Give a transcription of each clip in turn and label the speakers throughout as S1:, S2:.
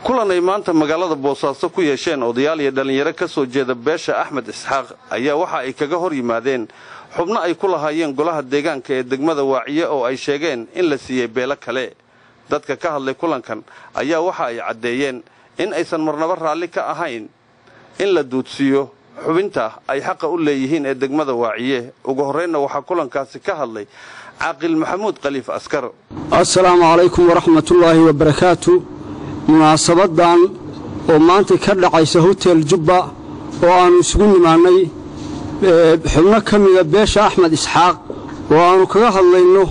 S1: kulan ay maanta magaalada boosaaso ku yeesheen odayaal iyo dhallinyaro ka soo jeeda beesha axmed isxaaq ayaa waxa ay kaga hor yimaadeen xubno ay ku lahaayeen golaha deegaanka ee degmada waaciye oo ay sheegeen in la siiyey beelo kale dadka ka hadlay kulankan ayaa waxa ay caddeeyeen in aysan marnaba raalli ka ahayn in la duudsiiyo xubinta ay xaqa u leeyihiin ee degmada waaciye ugu horraynna waxaa kulankaasi ka hadlay caaqil maxamuud khaliif askar
S2: assalaamu calaykum waraxmatullaahi wabarakaatu munaasabadan oo maanta ka dhacaysa hotel jubba oo aannu isugu nimaannay xubno ka mida beesha axmed isxaaq oo aannu kaga hadlayno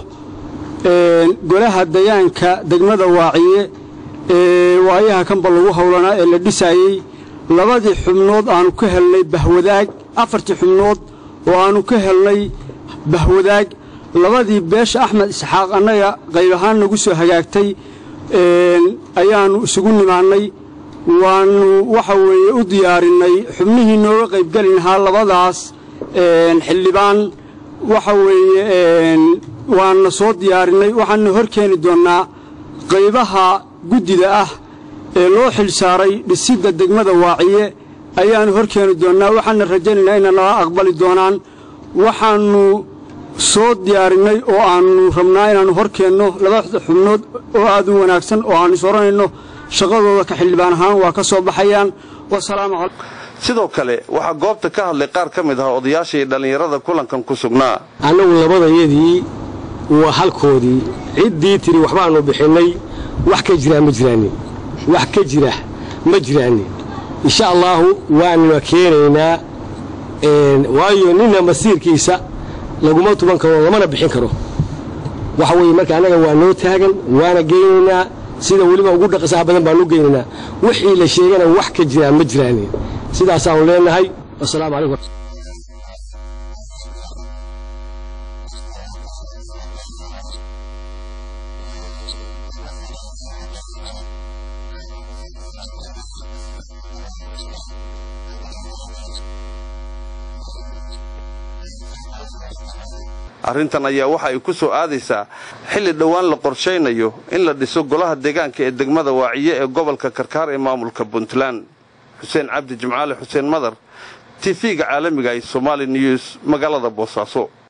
S2: golaha dayaanka degmada waaciye ee waayaha kanba lagu howlanaa ee la dhisaayey labadii xubnood aannu ka helnay bahwadaag afartii xubnood oo aannu ka helnay bahwadaag labadii beesha axmed isxaaq annaga qayb ahaan nagu soo hagaagtay ayaannu isugu nimaannay waannu waxa weeye u diyaarinnay xubnihii nooga qaybgeli lahaa labadaas xildhibaan waxa weeye waanna soo diyaarinnay waxaanna hor keeni doonnaa qaybaha guddida ah ee loo xilsaaray dhisidda degmada waaciye ayaannu hor keeni doonnaa waxaanna rajaynaynaa inay nala aqbali doonaan waxaannu soo diyaarinnay oo aannu rabnaa inaannu hor keenno labada xubnood oo aad u wanaagsan oo aannu is odhanayno shaqadooda ka xildhibaan ahaan waa ka soo baxayaan wasalaamu calaykum
S1: sidoo kale waxaa goobta ka hadlay qaar ka mid ah odayaashii dhallinyarada kulankan ku sugnaa
S3: annagu labadayadii waa halkoodii ciddii tidhi waxbaannu bixinnay wax ka jiraa ma jiraanin wax ka jira ma jiraanin insha allaahu waanuna keenaynaa waayo ninna masiirkiisa laguma tuban karo lamana bixin karo waxa weeye marka annaga waa noo taagan waana geynaynaa sida weliba ugu dhaqasaha badan baanu geynaynaa wixii la sheegana wax ka jiraa ma jiraanin sidaasaannu leenahay wasalaamu calaykum
S1: arrintan ayaa waxa ay ku soo aadaysaa xilli dhowaan la qorshaynayo in la dhiso golaha deegaanka ee degmada waaciye ee gobolka karkaar ee maamulka puntland xuseen cabdi jimcaale xuseen madar tv-ga caalamiga ee somaali news magaalada boosaaso